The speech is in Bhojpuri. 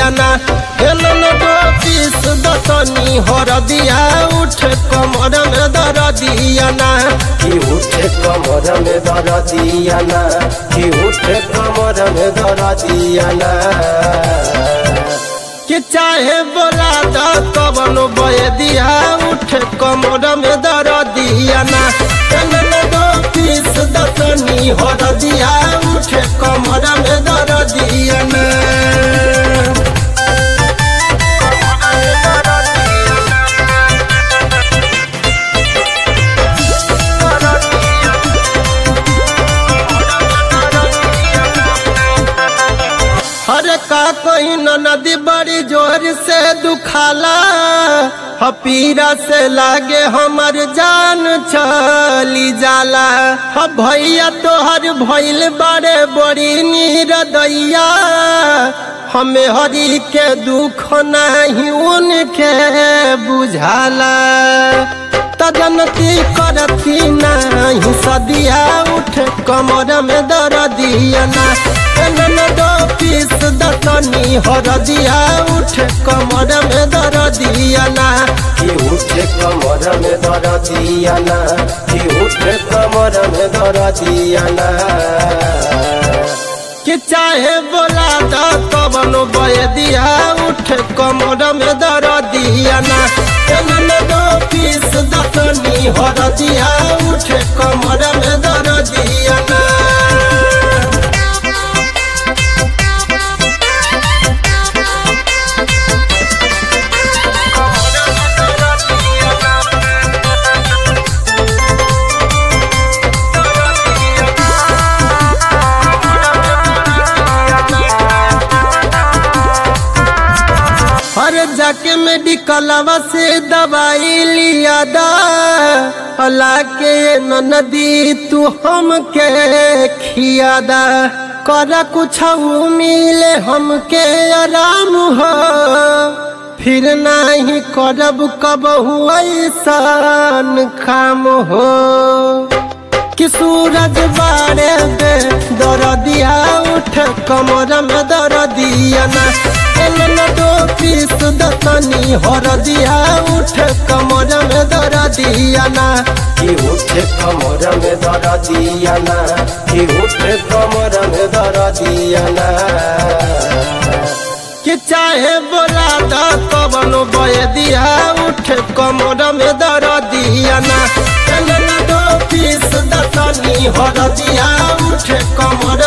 दिया ना हेलन दो पीस दतनी हर दिया उठ कमर में दर दिया ना कि उठे कमर में दर दिया ना कि उठे कमर में दर दिया ना कि चाहे बोला द कवन बय दिया उठ कमर में दर दिया ना हेलन दो पीस दतनी हर दिया उठ कमर में दर दिया ना अरे का कोई न नदी बड़ी जोर से दुखाला हपीरा से लागे हमर जान चली जाला ह भैया तोहर भइल बड़े बड़ी नीरदैया हमें हरी के दुख नहीं उनके बुझाला तजनती करती नहीं सदिया उठ कमर में दर दिया ना एनन दो पीस दतनी हर दिया उठ कमर में दर दिया ना कि उठ कमर में दर दिया ना कि उठ कमर में दर दिया ना कि चाहे बोला द कवन बय दिया उठ कमर में दर दिया ना एनन दो पीस दतनी हर दिया उठ कमर में दर दिया ना अरे जाके मेडिकलवा से दवाई लिया दा अला के न नदी तू हमके खिया दा कर कुछ मिले हमके आराम हो फिर नहीं करब कब ऐसान काम हो कि सूरज बारे दे दर दिया उठ कमर में दर दिया ना एलन दो पीस दतनी हर दिया उठ कमर में दर दिया ना कि उठ कमर में दर दिया ना कि उठ कमर में दर दिया ना कि चाहे बोला द कवन बय दिया उठ कमर में दर दिया ना एलन दो पीस दतनी हर दिया उठ कमर